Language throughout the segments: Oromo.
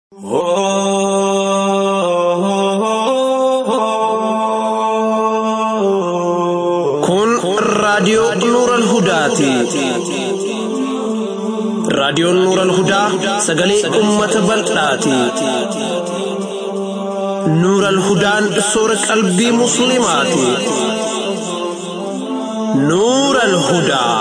Kun raadiyoo Nuural Hudaati. Raadiyoon Nuural Hudaa sagalee uummata bal'aati. Nuural Hudaan soora qalbii Musliimaati. Nuural Hudaa.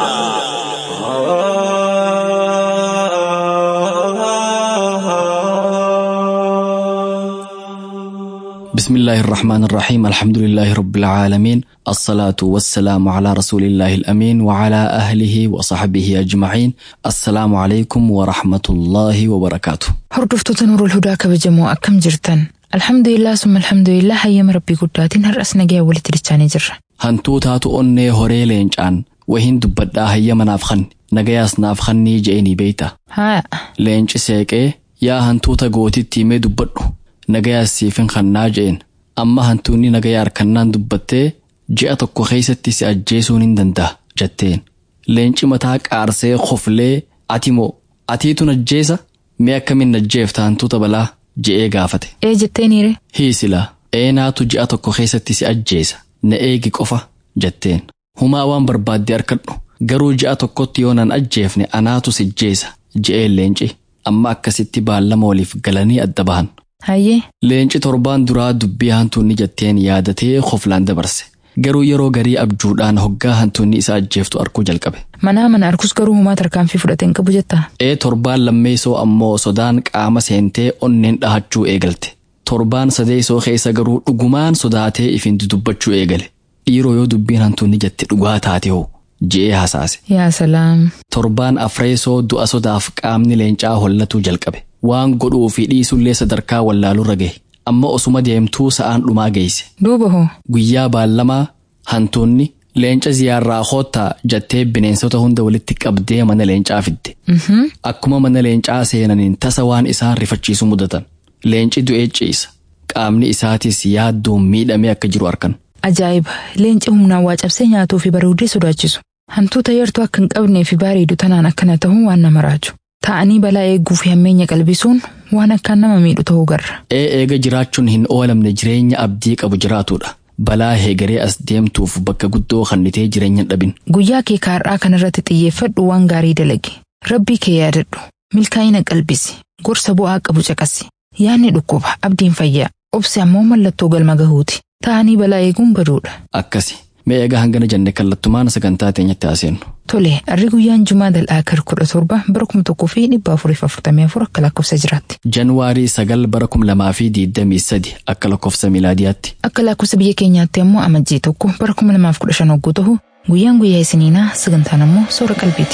بسم الله الرحمن الرحيم الحمد لله رب العالمين الصلاة والسلام على رسول الله الأمين وعلى أهله وصحبه أجمعين السلام عليكم ورحمة الله وبركاته Hordoftoota Nuurul Hudaa kabajamoo akkam jirtan? Alhamdulillah summa alhamdulillah hayyama rabbii guddaatiin har'as nagaya walitti dachaanii jirra. hantuutaatu onnee horee leencaan wahin dubbadhaa hayyama naaf kanni nagayaas naaf kannii je'eenii beeyta Haa, leenci seeqee yaa hantuuta gootitti himee dubbadhu nagayaas siifin kannaa je'een amma hantuunni nagayaa harkannaan dubbattee ji'a tokko keeysatti si ajjeesuun hin danda'a jetteen leenci mataa qaarsee koflee ati moo atiitu najjeesa mee akkamiin najjeefta hantuuta balaa je'ee gaafate ee jetteeniire? hiisila eenaatu ji'a tokko keessatti si ajjeesa na eegi qofa jetteen humaa waan barbaadde harkadhu garuu ji'a tokkotti yoo nan ajjeefne anaatu si ajjeesa je'een leenci amma akkasitti baallama waliif galanii adda bahan Hayyee, leenci torbaan duraa dubbii hantuunni jetteen yaadatee koflaan dabarse garuu yeroo garii abjuudhaan hoggaa hantuunni isa ajjeeftu arkuu jalqabe manaa mana arkus garuu humaa tarkaanfii fudhateen qabu jettaa? ee torbaan lammeessoo ammoo sodaan qaama seentee onneen dhahachuu eegalte torbaan sadeessoo keessa garuu dhugumaan sodaatee ifin dubbachuu eegale dhiiroo yoo dubbiin hantuunni jette dhugaa taate hoo je'ee hasaase Yaa salaam. torbaan afreessoo du'a sodaaf qaamni leencaa hollatuu jalqabe waan godhuu fi dhiisullee sadarkaa wallaalurra gahe amma osuma deemtuu sa'aan dhumaa geesse Duuba hoo? guyyaa baallamaa hantuunni leenca ziyaarraa hoottaa jettee bineensota hunda walitti qabdee mana leencaa fidde Mhm. Akkuma mana leencaa seenaniin tasa waan isaan rifachiisu mudatan. Leenci du'ee ciisa. Qaamni isaatis yaaddoon miidhamee akka jiru arkan. Ajaa'iba! Leenci humnaan waa cabsee nyaatuu fi bareedee sodaachisu. Hantuuta yartuu akka hin qabnee fi bareedu tanaan akkana ta'uun waan nama raaju. Taa'anii balaa eeguu fi hammeenya qalbisuun waan akkaan nama miidhu ta'uu garra. Ee eega jiraachuun hin oolamne jireenya abdii qabu jiraatudha. Balaa heegaree as deemtuuf bakka guddoo kannitee jireenya hin dhabin. Guyyaa kee kaarraa kanarratti xiyyeeffadhu waan gaarii dalagi. Rabbii kee yaadadhu. Milkaa'ina qalbisi. Gorsa bu'aa qabu caqasi. Yaadni dhukkuba. Abdiin fayyaa. Obsi ammoo mallattoo galma gahuuti. Taa'anii balaa eeguun baduudha. Akkasi. Mee egaa hangana jenne kallattumaan sagantaa teenyatti haasennu. Tole, harri guyyaan Jumaa dal'aa kar kudha torba bara kuma tokkoo fi dhibba afuriif afurtamii afur akka lakkoofsa jiraatti. Januwaarii sagal bara kum lamaa fi diidamii sadi akka lakkoofsa miilaadiyaatti. Akka lakkoofsa biyya keenyaatti ammoo amajjii tokko bara kuma lamaaf kudha shan hogguu ta'u guyyaan guyyaa isiniinaa sagantaan ammoo soora qalbiiti.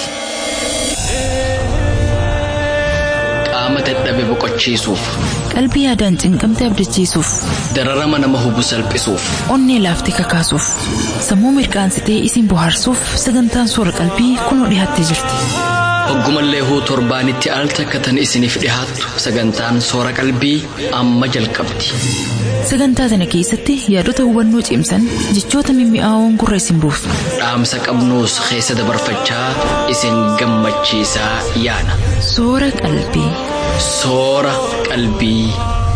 Qaama dadhabe boqochiisuuf. Qalbii yaadaan cinqamte abdachiisuuf, Dararama nama hubu salphisuuf. onnee laaftee kakaasuuf, sammuu mirqaansitee isin bohaarsuuf sagantaan soora qalbii kunoo dhiyaattee jirti. Hoggumallee huu torbaanitti al takka tan isiniif dhihaattu sagantaan soora qalbii amma jalqabdi. Sagantaa sana keessatti yaadota hubannoo cimsan jechoota mimmi'aawoon gurra isin buusu. Dhaamsa qabnuus keessa dabarfachaa isin gammachiisaa yaana. Soora qalbii. Soora qalbii.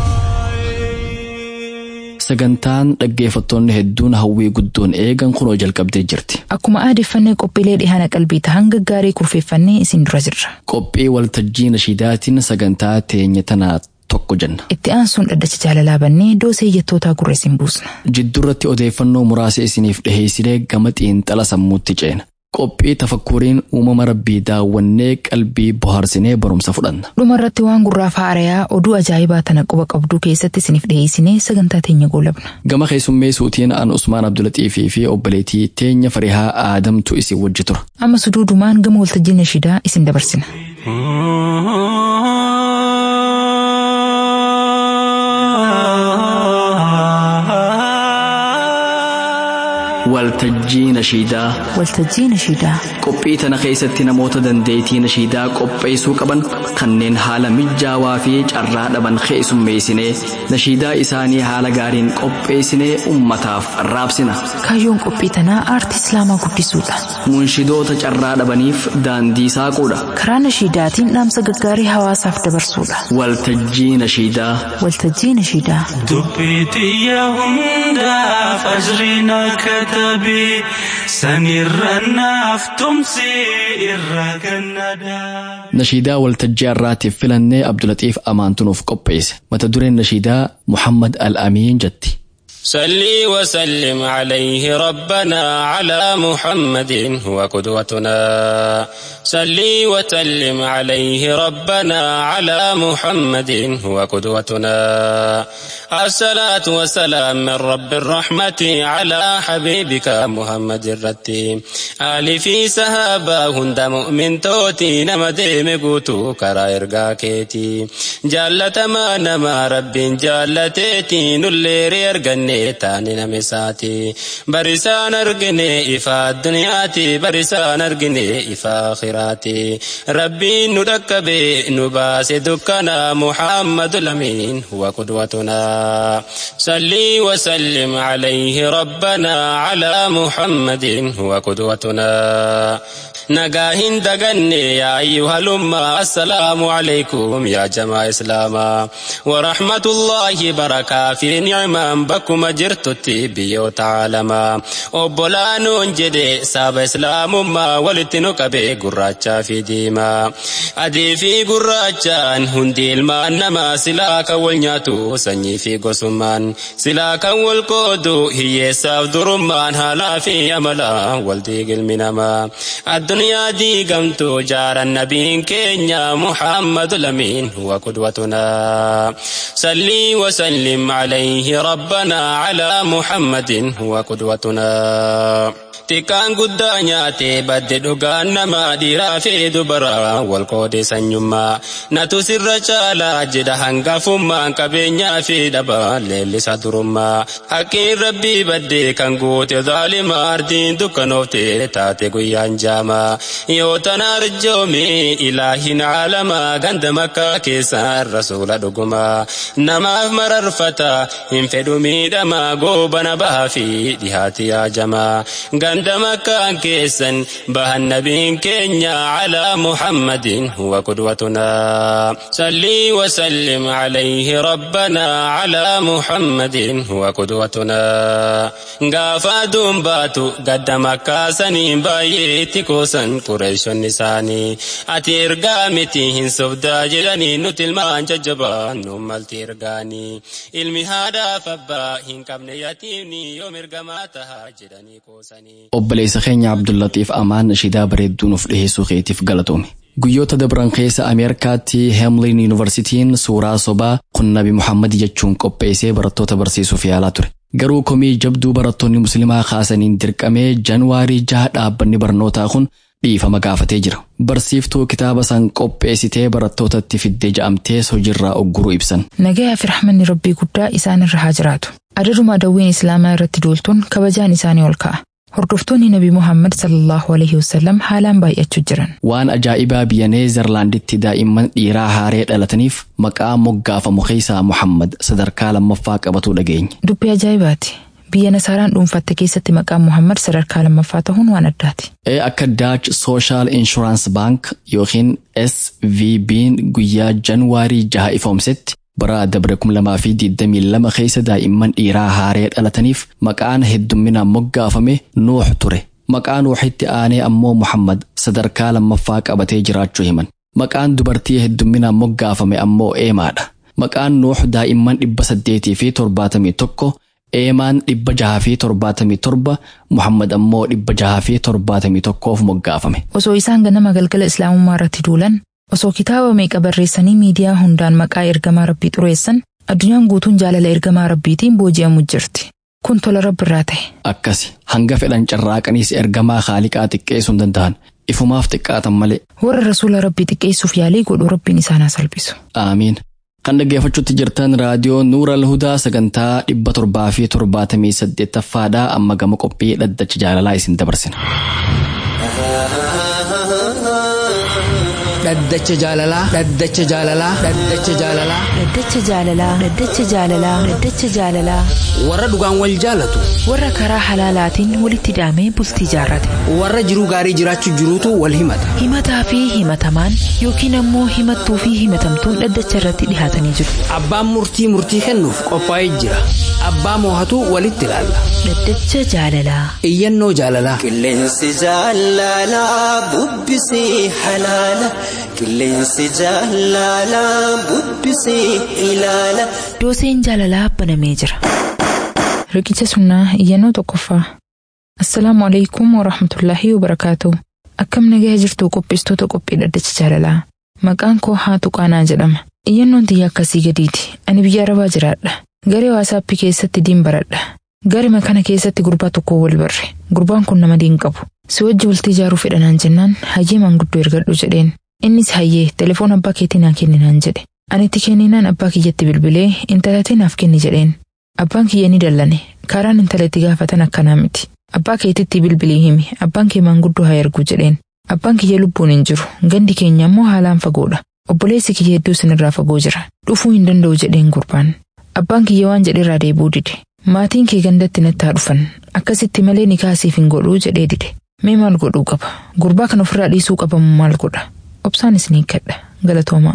Sagantaan dhaggeeffattoonni hedduun hawwii guddoon eegan kunoo jalqabdee jirti. Akkuma aadeffannee qophiilee dhihaana qalbii ta'an gaggaarii kurfeeffannee isin dura jirra. Qophii waltajjii nashiidaatiin sagantaa teenya tanaa tokko jenna. Itti aansuun dhaddacha jaalalaa bannee doosee jettootaa gurra isin buusna. Jidduurratti odeeffannoo muraasa isiniif dhiheessinee gama xiinxala sammuutti ceena. Qophii tafakkuriin uumama rabbii daawwannee qalbii bohaarsinee barumsa fudhanna. Dhumarratti waan gurraaf haarayaa oduu ajaa'ibaa tana quba qabduu keessatti isiniif dhiheessinee sagantaa teenya goolabna. Gama keessummeessuutiin an Usmaan Abdulaxiifii fi obboleettii teenya Farihaa Aadamtu isin wajji tura. Amma suduudumaan gama waltajjii nashiidaa isin dabarsina. Wal waltajjii nashiidaa waltajjii nashiidaa qophii tana keessatti namoota dandeettii nashiidaa qopheessuu qaban kanneen haala mijaawaa fi carraa dhaban keessummeessinee nashiidaa isaanii haala gaariin qopheessinee ummataaf raabsina kaayyoon qophii tanaa aartii islaamaa guddisuudha munshidoota carraa dhabaniif daandii saaquudha karaa nashiidaatiin dhaamsa gaggaarii hawaasaaf dabarsuudha waltajjii nashiidaa waltajjii nashiidaa dubbii xiyya hundaaf ajriin akka tabe sanirra naaf tumsi irra gannadaa. nashiidaa waltajjii har'aatiif filannee abdulatiif amaantunuuf qopheesse mata dureen nashiidaa muhammad al-amiin jetti صلي وسلم عليه ربنا على محمد هو قدوتنا صلي وسلم عليه ربنا على محمد هو قدوتنا الصلاة والسلام من رب الرحمة على حبيبك محمد الرتيم آل في سهابا هند مؤمن توتي نمدي مقوتو كرا إرقا كيتي جالة ما نما رب جالتيتي نليري أرقني taani name saati barisaan argine ifa addunyaati barisaan argine ifa akhiraati rabbiin nu dhaqqabe nu baase dukkana muhammadu lamiin huwa qudwatuna صلي وسلم عليه ربنا على محمد هو قدوتنا نجاهن دغني يا أيها الأمة السلام عليكم يا جماعة إسلاما ورحمة الله بركة في نعمة بكم جرتتي بيو تعالما أبولانون جدي ساب إسلام ما ولتنو كبي قراچا في ديما أدي في قراچان هندي المان نما سلاك والنياتو سني في قسمان سلاك والقودو هي ساف درمان هلا في أملا والدي المنما الدنيا دي قمتو جار النبي كينيا محمد لمين هو قدوتنا صلي وسلم عليه ربنا على محمد هو قدوتنا xiqqaan guddaa nyaate badde dhugaan nama dhiiraa fi dubaraa wal qoode sanyummaa natu sirra caalaa jedha hangafummaan qabeenyaa fi dhabaa leellisa durummaa haqqiin rabbii badde kan goote zaalima ardiin dukkanoofte taate guyyaan jaamaa yoo tana arjoome ilaahin caalamaa ganda makkaa keessaan rasuula dhugumaa namaaf mararfata hin fedhu miidhamaa goobana bahaa fi dhihaati yaajamaa ganda مكان كيسا به النبي كينيا على محمد هو قدوتنا صلي وسلم عليه ربنا على محمد هو قدوتنا غافا دنباتو قد مكا سنين بايتي كوسن قريش النساني أتي إرقامتي هن سبدا جلني نتلمان ججبان نمال تيرقاني علمي هذا فبا هن كبن يتيمني يوم إرقاماتها جلني كوسني obboleessa keenya abdullatiif amaan nashiidaa bareedduu nuuf dhiheessuu keetiif galatoome guyyoota dabran keessa ameerikaatti heemlin yuunivarsitiin suuraa sobaa kun nabi muhammad jechuun qopheessee barattoota barsiisuuf yaalaa ture garuu komii jabduu barattoonni muslimaa kaasaniin dirqamee januwaarii jaha dhaabbanni barnootaa kun dhiifama gaafatee jira barsiiftuu kitaaba san qopheessitee barattootatti fiddee ja'amtees hojiirraa ogguruu ibsan nagayaa fi rahmanni rabbii guddaa isaan irra haa jiraatu adaduma dawwiin islaamaa irratti duultuun kabajaan isaanii ol ka'a Hordoftoonni Nabi Muhammad sallallahu alaihi wasallam haalaan baay'achuu jiran. waan ajaa'ibaa biyya neezerlaanditti daa'imman dhiiraa haaree dhalataniif maqaa moggaafamu keessaa muhammad sadarkaa lammaffaa qabatuu dhageenya Dubbii ajaa'ibaati. Biyya Nasaaraan dhuunfatte keessatti maqaan Muhammad sadarkaa lammaffaa ta'uun waan addaati. ee akka daach sooshaal inshuraansii baank yookiin svb'n guyyaa januwaarii jaha ifoomsetti bara dabre 2022 keessa daa'imman dhiiraa haaree dhalataniif maqaan heddumminaan moggaafame nuux ture maqaa nuuxitti aanee ammoo muhammad sadarkaa lammaffaa qabatee jiraachuu himan maqaan dubartii heddumminaan moggaafame ammoo eemaadha maqaan nuux daa'imman dhibba saddeetii fi torbaatamii tokko eemaan dhibba jaha fi torbaatamii torba muhammad ammoo dhibba jaha fi torbaatamii tokkoof moggaafame Osoo isaan ganama galgala islaamummaa irratti duulan, osoo kitaaba meeqa barreessanii miidiyaa hundaan maqaa ergamaa rabbii xureessan, addunyaan guutuun jaalala ergamaa rabbiitiin booji'amu jirti. Kun tola rabbi irraa ta'e. akkasi hanga fedhan carraaqaniis ergamaa haaliqaa xiqqeessuu hin danda'an ifumaaf xiqqaatan malee Warra rasuula rabbii xiqqeessuuf yaalii godhu rabbiin isaan haa salphisu. aamiin Kan dhaggeeffachuutti jirtan raadiyoo Nuura Alhudaa sagantaa dhibba torbaa fi torbaatamii saddeettaffaadhaa amma gama qophii dhaddacha jaalalaa isin dabarsina. Dhaddacha jaalalaa. Dhaddacha jaalalaa. Dhaddacha jaalalaa. Dhaddacha jaalalaa. Dhaddacha jaalalaa. Dhaddacha jaalalaa. Warra dhugaan wal jaalatu. Warra karaa halaalaatiin walitti hidhamee bultii jaarrate. Warra jiruu gaarii jiraachuu jiruutu wal himata. Himataa fi himatamaan yookiin ammoo himattuu fi himatamtuun dhaddacha irratti dhihaatanii jiru. Abbaan murtii murtii kennuuf qophaa'ee jira. Abbaa moohatu walitti ilaalla. Dhaddacha jaalalaa. Iyyannoo jaalalaa. Qilleensi jaalalaa bubbisee halaala. Qilleensi jaalalaa bubbisee ilaala. Dooseen jaalalaa banamee jira. Riqicha sunnaa iyyannoo tokkoffaa. Assalaamu alaikum wa rahmatullaahi wa barakaatu. Akkam nagaya jirtu qopheessitoota qophii dhaddacha jaalalaa. Maqaan koo haatu qaanaa jedhama. Iyyannoon tiyya akkasii gadiiti. Ani biyya arabaa jiraadha. Garee waasaappii keessatti diin baradha. Garima kana keessatti gurbaa tokko wal barre. Gurbaan kun nama diin qabu. Si wajji bultii ijaaruu fedhanaan jennaan hayyee manguddoo ergadhu jedheen. Innis hayyee telefoon abbaa keetii naa kenninaan jedhe. Ani itti kenninaan abbaa kiyyatti bilbilee intalatee naaf kenni jedheen. Abbaan kiyya ni dallane. Karaan intalatti gaafatan akkanaa miti. Abbaa keetitti bilbilii himi. Abbaan kee manguddoo haa ergu jedheen. Abbaan kiyya lubbuun hin jiru. Gandi keenya immoo haalaan fagoodha. Obboleessi kiyya hedduu sinirraa fagoo jira. Dhufuu hin danda'u jedheen gurbaan. Abbaan kiyya waan jedheerraa deebuu dide. Maatiin kee gandatti natti haa dhufan. Akkasitti malee ni kaasiif hin godhuu jedhee dide. Mee maal godhuu qaba? Gurbaa kana ofirraa dhiisuu qabamu maal godha? Obsaan isinii kadha. Galatoomaa.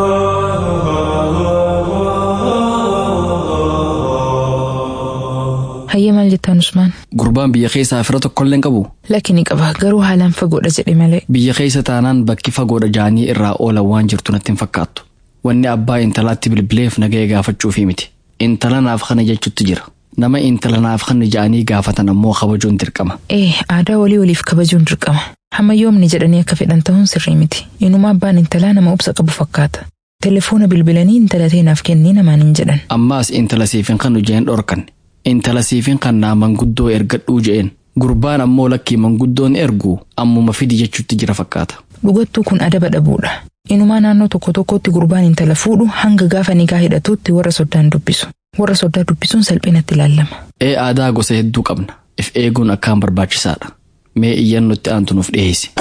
Hayyee maal jettaan Usmaan? Gurbaan biyya keessaa fira tokkollee hin qabu. Lakki ni qaba garuu haalaan fagoodha jedhe malee. Biyya keessa taanaan bakki fagoodha jaanii irraa oolan waan jirtu natti hin fakkaattu. Wanni abbaa intalaatti bilbileef nagaya gaafachuufi miti. Intala naaf kana jechuutti jira. Nama intala naaf kana ja'anii gaafatan ammoo kabajuun dirqama. Ee aadaa walii waliif kabajuun dirqama. Hamma yoomni jedhanii akka fedhan ta'uun sirrii miti. Inuma abbaan intalaa nama obsa qabu fakkaata. Telefoona bilbilanii intala ta'e naaf kennii namaan hin jedhan. Ammaas intala siifin kan jeen dhorkan. Intala siifin kan naa manguddoo ergadhuu je'een. Gurbaan ammoo lakkii manguddoon ergu ammuma fidi jechuutti jira fakkaata. Dhugattuu kun adaba dhabuudha. Inumaa naannoo tokko tokkotti gurbaan intala fuudhu hanga gaafa nikaa hidhatuutti warra soddaan dubbisu. Warra soddaa dubbisuun salphinatti ilaalama. Ee aadaa gosa hedduu qabna. If eeguun akkaan barbaachisaadha. Mee iyyannootti aantu nuuf dhiyeessi.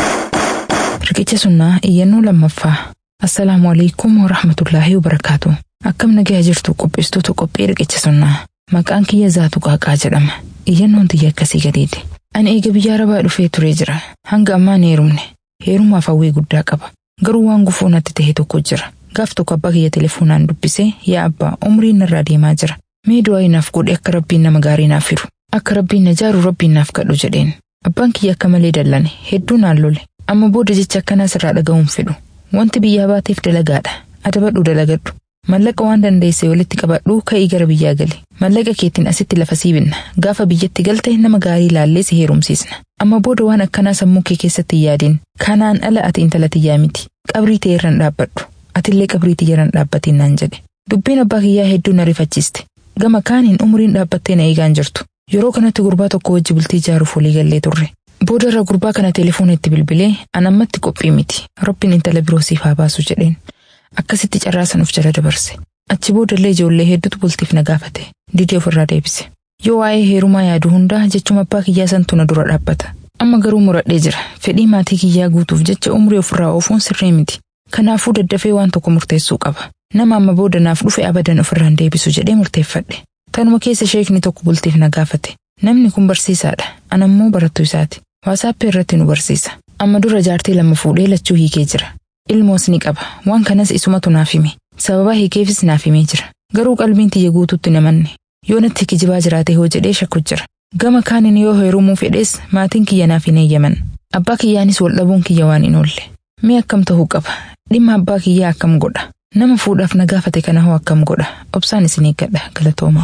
Riqicha sunnaa iyyannoo lammaffaa. Assalaamu alaikum wa rahmatullaahi wa barakaatu. Akkam nagayaa jirtu qopheessitoota qophii riqicha sunnaa. Maqaan kiyya zaatu qaaqaa jedhama. Iyyannoon tiyya akkasii gadiiti. Ani eega biyya arabaa dhufee turee jira. Hanga ammaa hin heerumne. Heerumaaf hawwii guddaa qaba. Garuu waan gufuu natti ta'e tokko jira. Gaaf tokko abbaa kiyya telefoonaan dubbisee yaa abbaa umriin narraa deemaa jira. Mee du'aa naaf godhe akka rabbiin nama gaarii naaf fidu. Akka rabbiin na jaaru rabbiin naaf kadhu jedheen. Abbaan kiyya akka malee dallane hedduu naan lole. Amma booda jecha akkanaa sirraa dhaga'uun fedhu. Wanti biyyaa baateef dalagaadha. Adabadhu dalagadhu. Mallaqa waan dandeesse walitti qabadhu ka'ii gara biyyaa gali. Mallaqa keetiin asitti lafa siibinna. Gaafa biyyatti galte nama gaarii ilaallee si heerumsiisna. Amma booda waan akkanaa sammuu kee keessatti hin yaadin. Kanaan ala ati intala tiyyaa miti. Qabrii ta'e irraan dhaabbadhu. Atillee qabrii tiyya irraan dhaabbatiin naan jedhe. Dubbiin abbaa kiyyaa hedduu na rifachiiste. Gama kaaniin umriin dhaabbattee na eegaan jirtu. Yeroo kanatti gurbaa tokko wajji bultii ijaaruuf walii gallee turre. Booda irra gurbaa kana telefoona itti bilbilee an ammatti qophii miti. Rabbiin intala biroo siif haa baasu jedheen. Akkasitti carraa sanuuf jala dabarse. Achi boodallee ijoollee hedduutu bultiif na gaafate. Didee ofirraa deebise. Yoo waa'ee heerumaa yaadu hundaa jechuma abbaa kiyyaa santu na dura dhaabbata. Amma garuu muradhee jira. Fedhii maatii kiyyaa guutuuf jecha umrii ofirraa oofuun sirrii miti. Kanaafuu daddafee waan tokko murteessuu qaba. Nama amma booda naaf dhufe abadan ofirraan deebisu jedhee murteeffadhe. Tanuma keessa sheekni tokko bultiif na gaafate. Namni kun barsiisaadha. An ammoo barattuu isaati. Waasaappii irratti nu barsiisa. Amma dura jaartii lama fuudhee lachuu hiikee jira. Ilmoos ni qaba. Waan kanas isumatu naaf hime. Sababa hiikeefis naaf himee jira. Garuu qalbiin tiyya guututti namanne. Yoo natti kijibaa jiraate hoo jedhee shakku jira. Gama kaaniin yoo heerumuu fedhees maatiin kiyya naaf hin eeyyaman. Abbaa kiyyaanis wal dhabuun kiyya waan hin oolle. Mee akkam ta'uu qaba? Dhimma abbaa kiyyaa akkam godha? Nama fuudhaaf na gaafate kana hoo akkam godha? Obsaan isin eeggadha galatooma.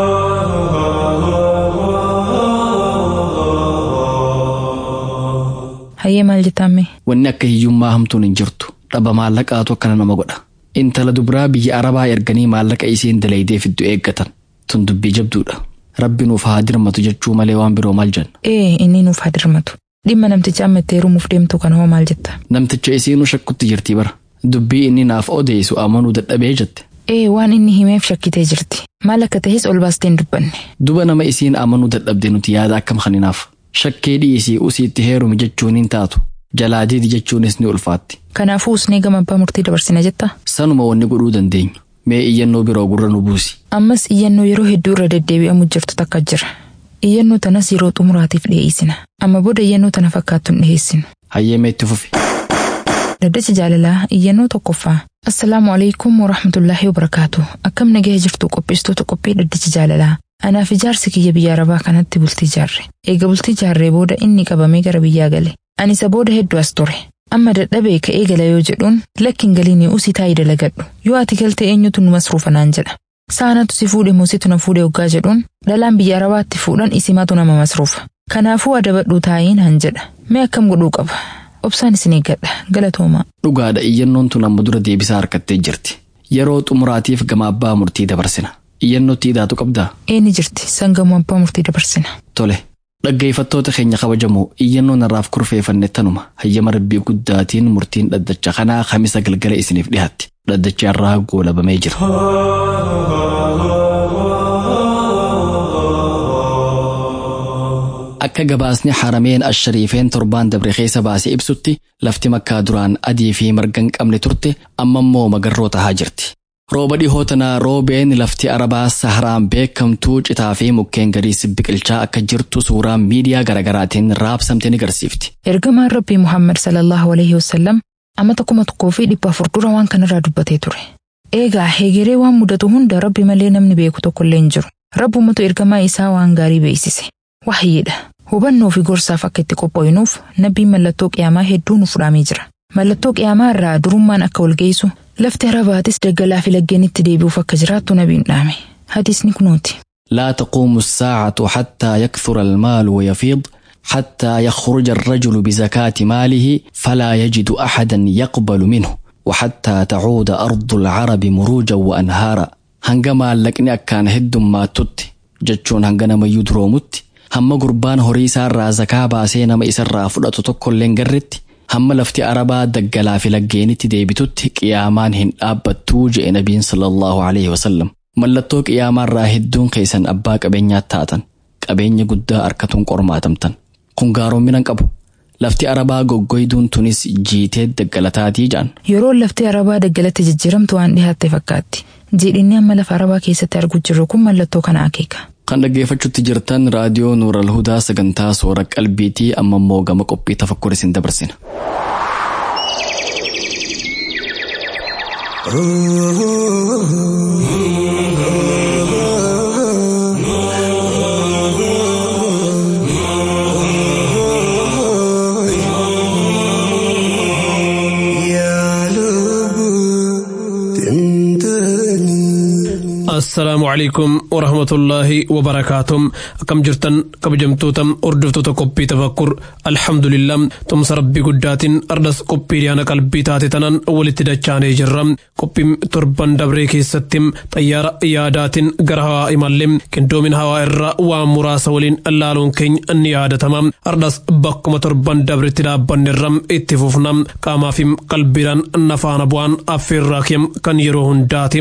Hayyee maal jettaamme? Wanni akka hiyyummaa hamtuun hin jirtu. Dhaba maallaqaatu akkana nama godha. Intala dubiraa biyya Arabaa erganii maallaqa isiin dalaydee fiddu eeggatan. Tun dubbii jabduudha. Rabbi nuuf haa dirmatu jechuu malee waan biroo maal jenna. Ee inni nuuf haa dirmatu. Dhimma namticha amma itti heerumuuf deemtu kana hoo maal jetta? Namticha isiinuu shakkutti jirtii bara. Dubbii inni naaf odeessu amanuu dadhabee jette. Ee waan inni himeef shakkitee jirti. Maal akka ta'es ol baastee hin dubbanne. Duba nama isiin amanuu dadhabde nuti yaada akkam kaninaaf. Shakkee dhiisii usiitti heerumi jechuun hin taatu. Jalaa diidi jechuunis ni ulfaatti. Kanaafuu usnee gama abbaa murtii dabarsina jetta. Sanuma wanni godhuu dandeenyu. Mee iyyannoo biroo gurra nu buusi. Ammas iyyannoo yeroo hedduu irra deddeebi'amu jirtu takka jira. Iyyannoo tanas yeroo xumuraatiif dhiyeessina. Amma booda iyyannoo tana fakkaattu hin dhiyeessinu. Hayyeemee itti fufi. Daddacha jaalalaa iyyannoo tokkoffaa. Assalaamu alaikum warahmatullaahi wabarakaatu. Akkam nagahee jirtu qopheessitoota qophii daddacha jaalalaa. Anaaf ijaarsi kiyya biyya arabaa kanatti bultii jaarre. Eega bultii jaarree booda inni qabamee gara biyyaa gale. Ani isa booda hedduu as ture. Amma dadhabee ka'ee gala yoo jedhuun lakkin galiinii usii taa'ii dalagadhu. Yoo ati galte eenyutu nu masruufa naan jedha. Saanatu si fuudhe muusitu na fuudhe hoggaa jedhuun dhalaan biyya arabaatti fuudhan isimatu nama masruufa. Kanaafuu adabadhuu taa'ii naan jedha. Mee akkam godhuu qaba? Obsaan isin eeggadha. Galatoomaa. Dhugaadha iyyannoon tun amma dura deebisaa harkattee jirti. Yeroo xumuraatiif gama abbaa murtii dabarsina. Iyyannootti hidhaatu qabdaa? Eenni jirti sangamoo abbaa murtii dabarsina. Tole. Dhaggeeffattoota keenya kabajamoo iyyannoon irraaf kurfeeffanne tanuma hayyama rabbii guddaatiin murtiin dhaddacha kanaa kamisa galgala isiniif dhiyaatti. Dhaddacha irraa goolabamee jira. Akka gabaasni harameen ashariifeen torbaan dabre keessa baasee ibsutti lafti makkaa duraan adii fi marga hin qabne turte amma immoo magarroo tahaa jirti. Rooba dhihoo tanaa roobeen lafti arabaa saharaan beekamtuu citaa fi mukkeen gadiis biqilchaa akka jirtu suuraan miidiyaa garaagaraatiin raabsamte ni agarsiifti. Ergamaan Rabbii Muhammad sallallahu alaihi wasallam amma tokkuma tokkoo fi dhibba afur dura waan kanarraa dubbatee ture. Eegaa heegeree waan mudatu hunda Rabbi malee namni beeku tokkollee hin jiru. Rabbumatu ergamaa isaa waan gaarii beeksise. Wahyiidha. Hubannoo fi gorsaaf akka itti qophooyinuuf nabbiin mallattoo qiyaamaa hedduu nuuf dhaamee jira. Mallattoo qiyaamaa irraa durummaan akka wal geessu lafti arabaatis daggalaa fi laggeenitti deebi'uuf akka jiraattu nabiin dhaame. Hadiisni kunooti. لا تقوم الساعة حتى يكثر المال ويفيض حتى يخرج الرجل بزكاة ماله فلا يجد أحدا يقبل منه وحتى تعود أرض العرب مروجا وأنهارا هنگما لقني أكان هد ما تت جتشون هنگنا ما يدرومت هم قربان هريسا را زكاة باسينا ما إسر فلأتو تكو لنگرت هم لفتي أربا دقلا في لقينت ديبتت قيامان هن أبتو جئ نبي صلى الله عليه وسلم mallattoo qiyaamaa hedduun keessan abbaa qabeenyaa taatan qabeenya guddaa harkatuun qormaatamtan kun gaaroommina qabu lafti arabaa goggoyduun tunis jiitee daggalataatii jaan Yeroo lafti arabaa daggalatti jijjiiramtu waan dhihaatte fakkaatti. Jiidhinni amma lafa arabaa keessatti arguu jirru kun mallattoo kana akeeka. kan dhaggeeffachuutti jirtan raadiyoo nuural hudaa sagantaa soora qalbiitii amma immoo gama qophii tafakkur isin dabarsina. assalaamu calaykum warahmatullaahi wabarakaatuh akkam jirtan kabajamtoota hordoftoota qophii tafakkur alhamdulillah tumsa rabbii guddaatiin ardas qophii dhiyaana qalbii taate tanan walitti dachaanee jirra qophiin torban dabree keessatti xayyaara yaadaatiin gara hawaa imallee qindoomin hawaa irraa waan muraasa waliin laaluun keenya ni yaadatama ardas bakkuma torban dabretti dhaabbannerra itti fufna qaamaa fi qalbiidhaan nafaana bu'aan affeerraa kiyam kan yeroo hundaati.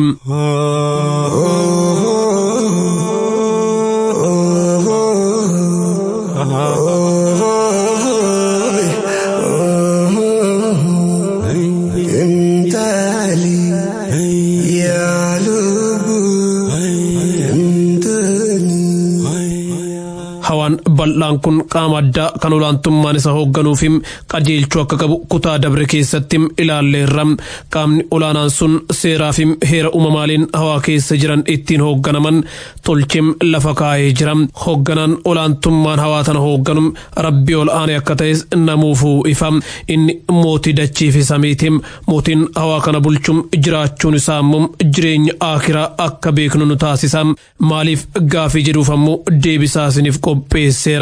hawaan bal'aan kun qaama addaa kan olaantummaan isa hoogganuu fi qajeelchuu akka qabu kutaa dabre keessatti ilaalleerra qaamni olaanaan sun seeraa fi heera uumamaaliin hawaa keessa jiran ittiin hoogganaman tolchee lafa kaa'ee jira hoogganaan olaantummaan hawaa tana hoogganu rabbii ol aanee akka ta'es namuufuu ifa inni mootii dachii fi samiiti mootiin hawaa kana bulchuun jiraachuun isaa immoo jireenya aakiraa akka beeknu nu taasisa maaliif gaafii jedhuuf ammoo deebisaa isiniif qopheesseera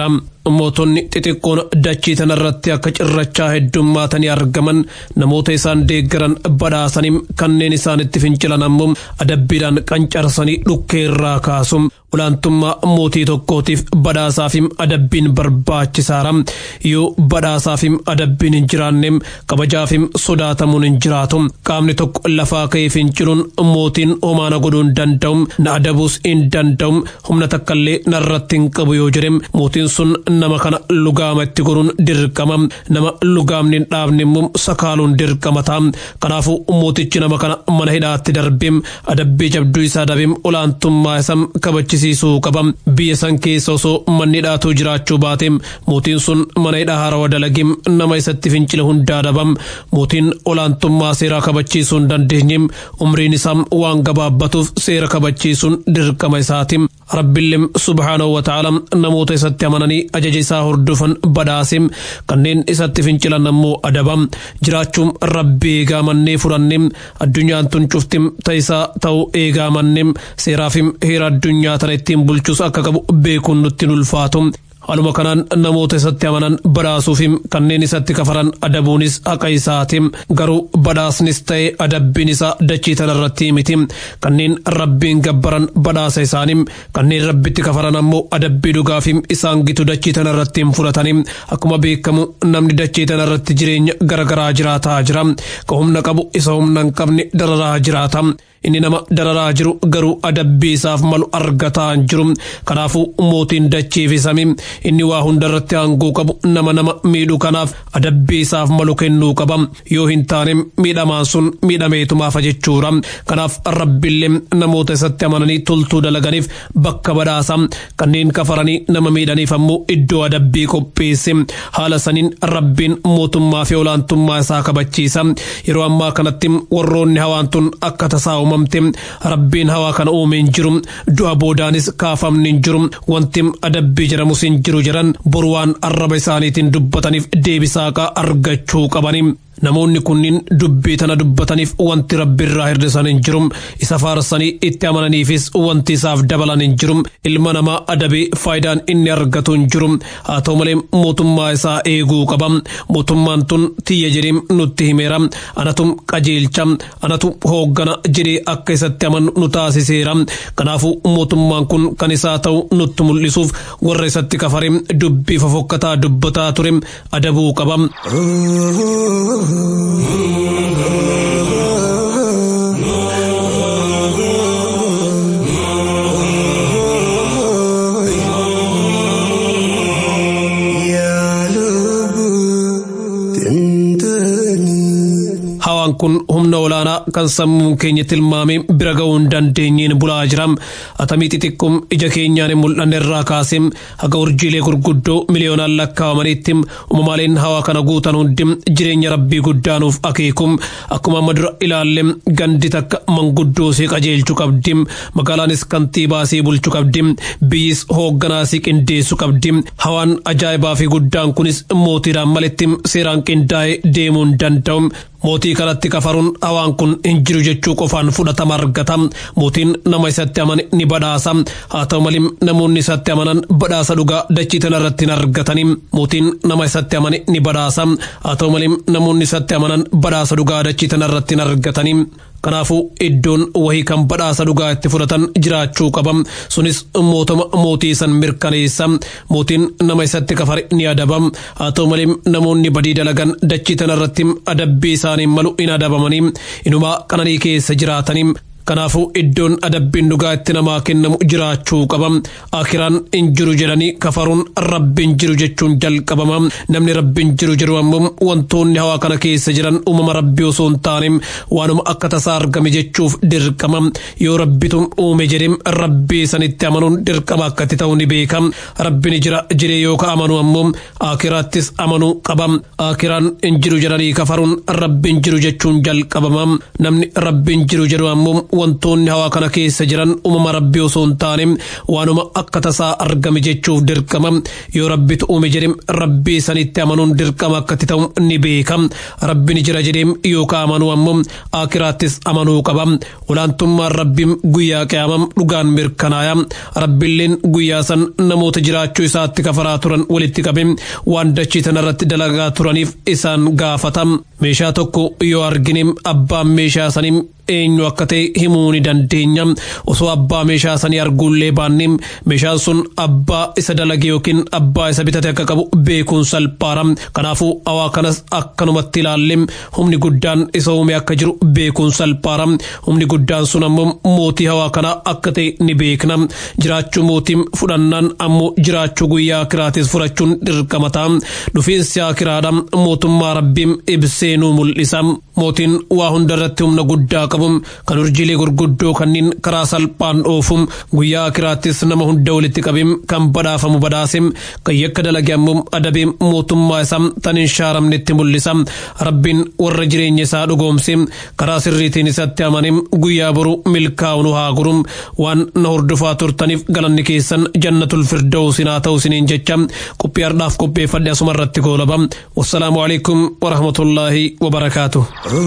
mootonni xixiqqoon dachii tanarratti akka cirrachaa heddummaatanii argaman namoota isaan deeggaran badhaasanii kanneen isaanitti fincilan ammoo adabbiidhaan qancarsanii dhukkee irraa kaasu olaantummaa mootii tokkootiif badhaasaafim adabbiin barbaachisaadha yoo badhaasaafim adabbiin hin jiraanne kabajaafim sodaatamuun hin jiraatu qaamni tokko lafaa ka'ee finciluun mootiin homaana godhuu hin danda'u na adabuus hin danda'u humna takkallee narratti hin qabu yoo jedhe mootiin sun nama kana lugaama itti godhuun dirqama nama lugaamni hin dhaabne immoo sakaaluun dirqama ta'a kanaafuu mootichi nama kana mana hidhaatti darbee adabbii jabduu isaa dabee olaantummaa isaa kabachisiisuu qaba biyya san keessa osoo manni hidhaatu jiraachuu baate mootiin sun mana hidhaa harawa dalagee nama isatti fincile hundaa daba mootiin olaantummaa seeraa kabachiisuu hin dandeenye umriin isaa waan gabaabbatuuf seera kabachiisuun dirqama isaati rabbillee subhaanahu wa ta'ala namoota isatti amananii ajaja isaa hordofan badhaase kanneen isatti fincilan ammoo adaba jiraachuun rabbi eegaa mannee fudhanne addunyaan tun cuftim ta'isaa ta'uu eegaa manne seeraafim heera addunyaa tana ittiin bulchus akka qabu beekuun nutti ulfaatu. Haaluma kanaan namoota isatti amanan badhaasuufi kanneen isatti kafaran adabuunis haqa isaati. Garuu badhaasnis ta'e adabbiin isaa dachii tanarratti miti. Kanneen rabbiin gabbaran badhaasa isaanii kanneen rabbitti kafaran ammoo adabbii dhugaafi isaan gitu dachii tanarratti hin fudhatani. Akkuma beekamu namni dachii tanarratti jireenya garaagaraa jiraataa jira. Ka humna qabu isa humna hin qabne dararaa jiraata. inni nama dararaa jiru garuu adabbii isaaf malu argataa hin jiru kanaafuu mootiin dachiifi samii inni waa hundarratti aangoo qabu nama nama miidhu kanaaf adabbii isaaf malu kennuu qaba yoo hin taane miidhamaan sun miidhameetumaafa jechuudha kanaaf rabbillee namoota isatti amananii toltuu dalaganiif bakka badhaasa kanneen kafaranii nama miidhaniif ammoo iddoo adabbii qopheesse haala saniin rabbiin mootummaa fi olaantummaa isaa kabachiisa yeroo ammaa kanatti warroonni hawaan tun akka tasaa uumamte rabbiin hawaa kana uume hin jiru du'a boodaanis kaafamni hin jiru wanti adabbii jedhamus hin jiru jedhan boru waan arraba isaaniitiin dubbataniif deebisaaqa argachuu qabani. Namoonni kunniin dubbii tana dubbataniif wanti rabbi irraa hir'isan hin jiru. Isa faarsanii itti amananiifis wanti isaaf dabalan hin jiru. Ilma namaa adabee faayidaan inni argatu hin jiru. Haa ta'u malee mootummaa isaa eeguu qaba. Mootummaan tun tiyya jedhee nutti himeera. Anatu qajeelcha. Anatu hooggana jedhee akka isatti amanu nu taasiseera. Kanaafuu mootummaan kun kan isaa ta'u nutti mul'isuuf warra isatti kafare dubbii fofokkataa dubbataa ture adabuu qaba. Hawaan kun humna olaanaa kan sammuun keenya tilmaame bira ga'uu hin dandeenyeen bulaa jira. Atamii xixiqqoom ija keenyaan hin mul'anne irraa kaasee haga urjiilee gurguddoo miliyoonaan lakkaa'amaniitti uumamaaleen hawaa kana guutan hundi jireenya rabbii guddaanuuf akeeku. Akkuma amma dura ilaalle gandi takka manguddoosee qajeelchuu qabdi. Magaalaanis kantiibaasee bulchuu qabdi. Biyyis hoogganaasee qindeessuu qabdi. Hawaan ajaa'ibaa fi guddaan kunis mootiidhaan malitti seeraan qindaa'ee deemuu hin danda'u. Mootii kanatti kafaruun hawaan kun hin jiru jechuu qofaan fudhatama argata. Mootiin nama isatti amane ni badhaasa. Haa ta'u malee namoonni isatti amanan badhaasa dhugaa dachii tanarratti hin argatani. Mootiin nama isatti amane ni badhaasa. Haa ta'u malee namoonni isatti amanan badhaasa dhugaa dachii tanarratti hin argatani. Kanaafuu iddoon wahii kan badhaasa dhugaa itti fudhatan jiraachuu qaba. Sunis mootuma mootii san mirkaneessa. Mootiin nama isatti kafare ni adaba. Haa ta'u malee namoonni badii dalagan dachii tanarratti adabbii isaanii malu hin adabamanii. Inumaa qananii keessa jiraatanii. Kanaafuu iddoon adabbiin dhugaa itti namaa kennamu jiraachuu qaba. Akiraan hin jiru jedhanii kafaruun rabbiin jiru jechuun jalqabama. Namni rabbiin jiru jedhu ammoo wantoonni hawaa kana keessa jiran uumama rabbii osoo hin taane waanuma akka tasaa argame jechuuf dirqama. Yoo rabbitu uume jedhee rabbii sanitti amanuun dirqama akkatti ta'u ni beeka. Rabbiin jira jedhee yoo ka amanu ammoo akiraattis amanuu qaba. Akiraan hin jiru jedhanii kafaruun rabbiin jiru jechuun jalqabama. Namni rabbiin jiru jedhu ammoo wantoonni hawaa kana keessa jiran uumama rabbii osoo hin taane waanuma akka tasaa argame jechuuf dirqama yoo rabbitu uume jedhe rabbii sanitti amanuun dirqama akkatti ta'u ni beeka rabbi ni jira jedhee yookaan amanuu ammoo akiraattis amanuu qaba olaantummaan rabbiin guyyaa qiyamam dhugaan mirkanaaya rabbiilleen guyyaa san namoota jiraachuu isaatti kafaraa turan walitti qabe waan dachii tanarratti dalagaa turaniif isaan gaafata meeshaa tokko yoo argine abbaan meeshaa sanii eenyu akka ta'e himuu ni dandeenya osoo abbaa meeshaa sanii arguullee baanne meeshaan sun abbaa isa dalage yookiin abbaa isa bitate akka qabu beekuun salphaadha kanaafuu hawaa kanas akkanumatti ilaalle humni guddaan isa uume akka jiru beekuun salphaadha humni guddaan sun ammoo mootii hawaa kanaa akka ta'e ni beekna jiraachuu mootiin fudhannaan ammoo jiraachuu guyyaa akiraatis fudhachuun dirqama ta'a dhufiinsi akiraadha mootummaa rabbiin ibsee nu mul'isa mootiin waa hundarratti humna guddaa qabu kan urjiilee gurguddoo kanneen karaa salphaan oofu guyyaa akiraattis nama hunda walitti qabim kan badhaafamu badhaase kan yakka dalage ammoo adabee mootummaa isaa tan hin shaaramnetti mul'isa rabbiin warra jireenya isaa dhugoomse karaa sirriitiin isatti amane guyyaa boru milkaa'u nu haa guru waan na hordofaa turtaniif galanni keessan jannatul firdawsin haa ta'u isiniin jecha qophii har'aaf qopheeffadhe asuma irratti goolaba wassalaamu alaikum warahmatullaahi wabarakaatuh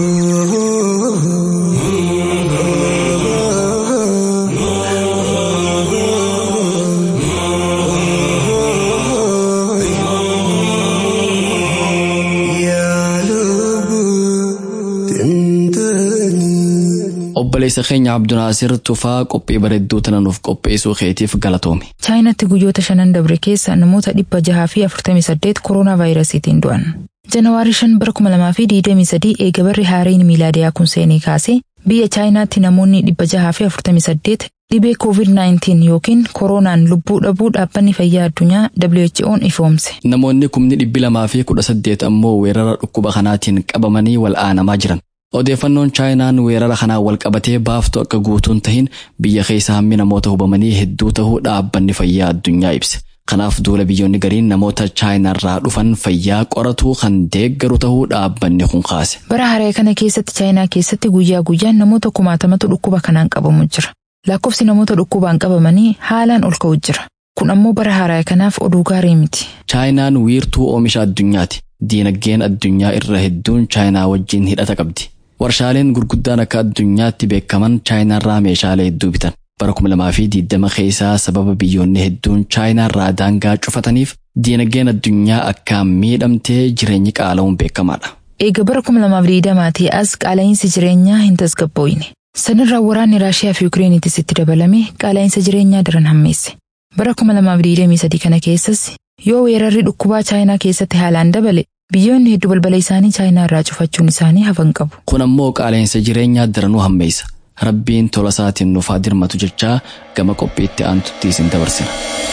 obboleessa keenya abdunaasir tufaa qophii bareedduu tana nuuf qopheessuu keetiif galatoomi. chaayinaatti guyyoota shanan dabre keessa namoota dhibba jahaa fi afurtamii saddeet kooroonaa vaayirasiitiin du'an. janawaarii shan bara kuma lamaa fi digdamii sadii eega barri haareen miilaadiyaa kun seenee kaasee biyya chaayinaatti namoonni dhibba jahaa fi afurtamii saddeet dhibee COVID-19 yookiin kooroonaan lubbuu dhabuu dhaabbanni fayyaa addunyaa WHO'n ifoomse. Namoonni kumni dhibbi lamaa fi kudha saddeet ammoo weerara dhukkuba kanaatiin qabamanii wal'aanamaa jiran. Odeeffannoon chaayinaan weerara kanaan wal qabatee baaftu akka guutuun tahin biyya keessa hammi namoota hubamanii hedduu tahuu dhaabbanni fayyaa addunyaa ibse. Kanaaf duula biyyoonni gariin namoota chaayinaarraa dhufan fayyaa qoratuu kan deeggaru tahuu dhaabbanni kun kaase. Bara haree kana keessatti chaayinaa keessatti guyyaa guyyaan namoota kumaatamatu dhukkuba kanaan qabamu jira. Lakkoofsi namoota dhukkubaan qabamanii haalaan ol ka'u jira. Kun ammoo bara haree kanaaf oduu gaarii miti. Chaayinaan wiirtuu oomisha addunyaati. Diinagdeen addunyaa irra hedduun chaayinaa wajjin hidhata qabdi. Warshaaleen gurguddaan akka addunyaatti beekaman chaayinaarraa meeshaalee hedduu bitan. Bara kuma lamaa fi diidama keessaa sababa biyyoonni hedduun chaayinaarraa daangaa cufataniif diinagdeen addunyaa akkaan miidhamtee jireenyi qaala'uun beekamaadha. Eega bara kuma lamaaf diidamaatii as qaala'insi jireenyaa hin tasgabbooyne. Sanirraa waraanni Raashiyaa fi Ukreenitis itti dabalame qaala'insa jireenyaa daran hammeesse. Bara kuma lamaaf diidamii sadii kana keessas yoo weerarri dhukkubaa chaayinaa keessatti haalaan dabale biyyoonni hedduu balbala isaanii chaayinaa irraa cufachuun isaanii hafan qabu. Kun ammoo qaala'insa jireenyaa daranuu hammeessa. Rabbiin tola isaatiin nuuf haa dirmatu jechaa gama qophiitti aantutti isin dabarsina.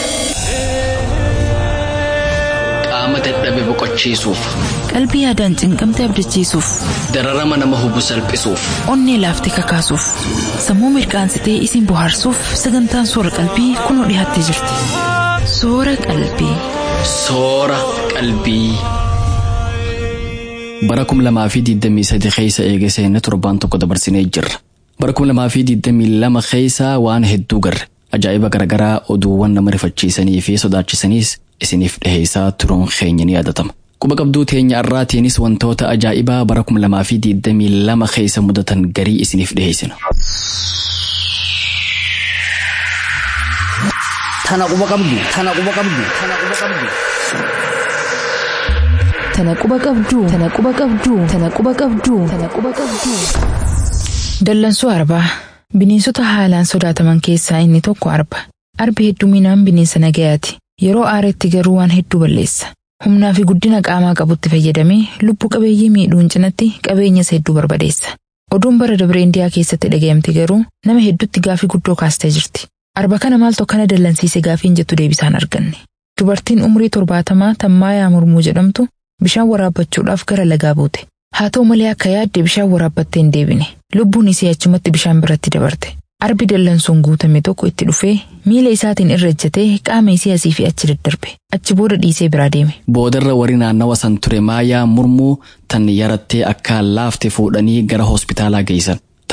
Qaama dadhabe boqochiisuuf, Qalbii yaadaan cinqamte abdachiisuuf, dararama nama hubu salphisuuf, onnee laaftee kakaasuuf, sammuu mirqaansitee isin bohaarsuuf sagantaan soora qalbii kunoo dhiyaattee jirti. Soora qalbii. soora qalbii. Bara kum lamaa fi diidamii sadi keessa eege seenne torbaan tokko dabarsinee jirra. Bara kum lamaa fi diidamii lama keessa waan hedduu garre. Ajaa'iba garaagaraa oduuwwan nama rifachiisanii fi sodaachisaniis isiniif dhiheessaa turuun keenya ni yaadatama. Quba qabduu teenya irraatiinis wantoota ajaa'ibaa bara kum lamaa fi diidamii lama keessa mudatan garii isiniif dhiheessina. Tana quba qabdu, tana quba qabdu, tana quba qabdu. Tana quba qabduu, tana quba qabduu, tana quba qabduu, tana quba qabduu. Dallansuu arbaa. Bineensota haalaan sodaataman keessaa inni tokko arba. Arbi hedduminaan bineensa nagayaati. Yeroo aaretti garuu waan hedduu balleessa. Humnaa fi guddina qaamaa qabutti fayyadamee lubbuu qabeeyyii miidhuun cinatti qabeenyas hedduu barbadeessa. Oduun bara dabre Indiyaa keessatti dhaga'amte garuu nama hedduutti gaafii guddoo kaastee jirti. Arba kana maaltu akkana dallansiise gaafiin jettu deebisaan arganne. Dubartiin umurii torbaatamaa Tammaayaa Murmuu jedhamtu bishaan waraabbachuudhaaf gara lagaa buute. Haa ta'u malee akka yaadde bishaan waraabbattee hin deebine. Lubbuun isii achumatti bishaan biratti dabarte. Arbi dallansuun guutame tokko itti dhufee miila isaatiin irra ejjatee qaama isii asii fi achi daddarbe. Achi booda dhiisee biraa deeme. Boodarra warri naannawa san ture maayaa murmuu tan yarattee akkaan laafte fuudhanii gara hospitaalaa geessan.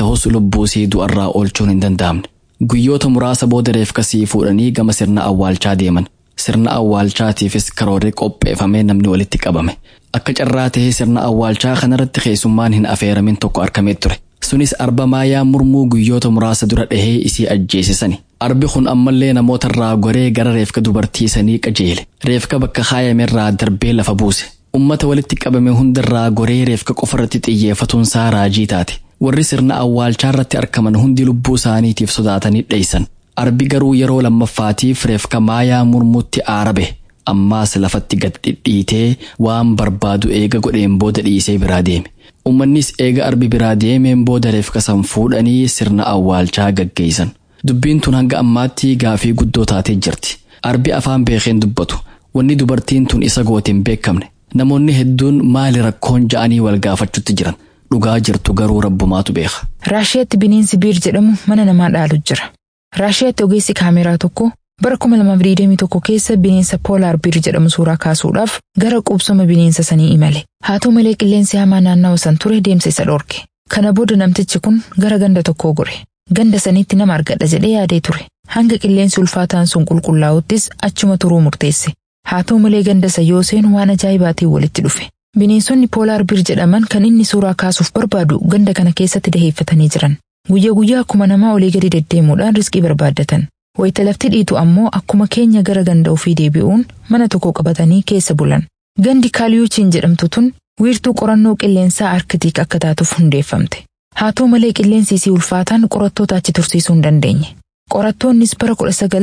ta'us lubbuu sii du'arraa oolchuun hin danda'amne. Guyyoota muraasa booda reefka sii fuudhanii gama sirna awwaalchaa deeman. Sirna awwaalchaatiifis karoorri qopheeffamee namni walitti qabame. Akka carraa tahee sirna awwaalchaa kanarratti keessummaan hin afeeramin tokko argamee ture. Sunis arba maayaa murmuu guyyoota muraasa dura dhahee isii ajjeesisani. Arbi kun ammallee namoota irraa goree gara reefka dubartii sanii qajeele. Reefka bakka kaayamerraa darbee lafa buuse. Ummata walitti qabame hundarraa goree reefka qofarratti xiyyeeffatuunsaa raajii taate. Warri sirna awwaalchaa irratti argaman hundi lubbuu isaaniitiif sodaatanii dheeysan. Arbi garuu yeroo lammaffaatiif reefka maayaa murmuutti aarabe. Ammaas lafatti gad dhidhiitee waan barbaadu eega godheen booda dhiisee biraa deeme. Uummannis eega arbi biraa deemeen booda reefka san fuudhanii sirna awwaalchaa gaggeessan. Dubbiin tun hanga ammaatti gaafii guddoo taatee jirti. Arbi afaan beekeen dubbatu. Wanni dubartiin tun isa goote hin beekamne. Namoonni hedduun maali rakkoon ja'anii wal gaafachuutti jiran. Dhugaa jirtu garuu rabbumaatu beeka. Raashiyaatti bineensi biir jedhamu mana namaa dhaalu jira. Raashiyaatti ogeessi kaameraa tokko bara 2021 keessa bineensa poolaar biir jedhamu suuraa kaasuudhaaf gara qubsuma bineensa sanii imale. Haa ta'u malee qilleensi hamaa naannawa san ture deemsa isa dhorke. Kana booda namtichi kun gara ganda tokkoo gore. Ganda sanitti nama argadha jedhee yaadee ture. Hanga qilleensi ulfaataan sun qulqullaa'uttis achuma turuu murteesse. Haa ta'u malee ganda isa yoo seenu waan ajaa'ibaatiin walitti dhufe. Bineensonni poolaar biir jedhaman kan inni suuraa kaasuuf barbaadu ganda kana keessatti daheeffatanii jiran. Guyyaa guyyaa akkuma namaa olii gadi deddeemuudhaan riskii barbaaddatan. Wayita lafti dhiitu ammoo akkuma keenya gara ganda ofii deebi'uun mana tokko qabatanii keessa bulan. Gandi kaaliyuuchiin jedhamtu tun wiirtuu qorannoo qilleensaa arkitiik akka taatuuf hundeeffamte. Haa ta'u malee qilleensi isii ulfaataan qorattoota achi tursiisuu hin dandeenye. Qorattoonnis bara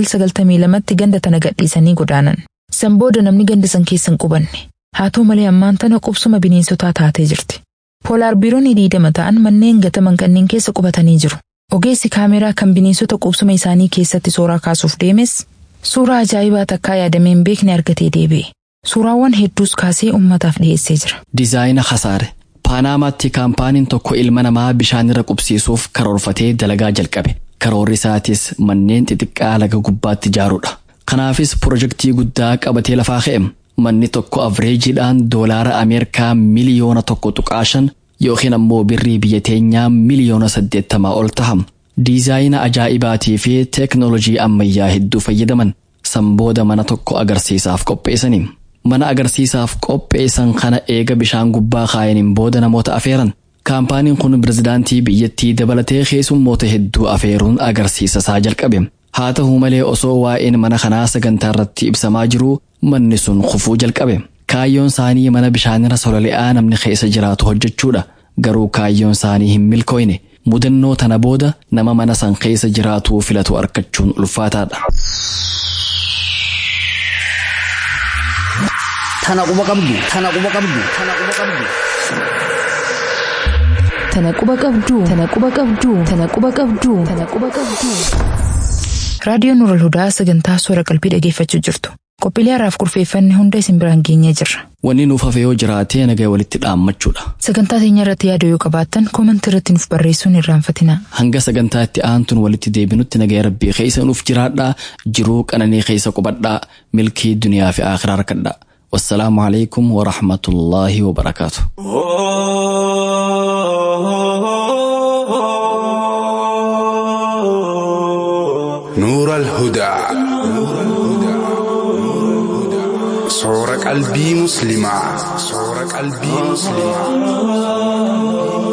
1992tti ganda tana gadhiisanii godaanan. San booda namni ganda san keessa hin qubanne. Haa ta'u malee ammaan tana qubsuma bineensotaa taatee jirti. Poolaar biiroonni diidama ta'an manneen gataman kanneen keessa qubatanii jiru. Ogeessi kaameraa kan bineensota qubsuma isaanii keessatti suuraa kaasuuf deemes suuraa ajaa'ibaa takkaa yaadamee hin beekne argatee deebi'e. Suuraawwan hedduus kaasee uummataaf dhiyeessee jira. Dizaayina Hasaare Paanaamaatti kaampaaniin tokko ilma namaa bishaanirra qubsiisuuf karoorfatee dalagaa jalqabe. Karoorri isaatis manneen xixiqqaa laga gubbaatti ijaaruudha. Kanaafis pirojektii guddaa qabatee lafaa ka'e. Manni tokko avreejiidhaan doolaara Ameerikaa miliyoona tokko tuqaa shan yookiin ammoo birrii biyya teenyaa miliyoona saddeettamaa ol taha. Diizaayina ajaa'ibaatii fi teeknoolojii ammayyaa hedduu fayyadaman sanbooda mana tokko agarsiisaaf qopheessani. Mana agarsiisaaf qopheessan kana eega bishaan gubbaa kaayaniin booda namoota afeeran. Kaampaaniin kun pirezidaantii biyyattii dabalatee keessummoota hedduu afeeruun agarsiisa isaa jalqabe. Haa ta'u malee osoo waa'een mana kanaa sagantaa irratti ibsamaa jiru manni sun kufuu jalqabe. Kaayyoon isaanii mana bishaanirra sololi'aa namni keessa jiraatu hojjechuudha. Garuu kaayyoon isaanii hin milkooyne. Mudannoo tana booda nama mana san keessa jiraatu filatu argachuun ulfaataadha. Tana quba qabdu. Tana quba qabdu. Tana quba qabdu. Tana quba qabduu. Tana quba qabduu. Tana quba qabduu. Tana quba qabduu. Raadiyoon Nural Hudaa sagantaa soora qalbii dhageeffachuu jirtu. Qophiilee har'aaf kurfeeffanne hunda isin biraan geenyee jirra. Wanni nuuf hafe yoo jiraate nagaa walitti dhaammachuudha. Sagantaa teenya irratti yaada yoo qabaattan koomantii irratti nuuf barreessuun irraanfatina. Hanga sagantaa itti aantuun walitti deebinutti nagaa rabbii keessa nuuf jiraadhaa jiruu qananii keessa qubadhaa milkii duniyaa fi akhiraa harkadhaa. والسلام عليكم ورحمة الله وبركاته نور الهدى صور قلبي مسلمة صور قلبي مسلمة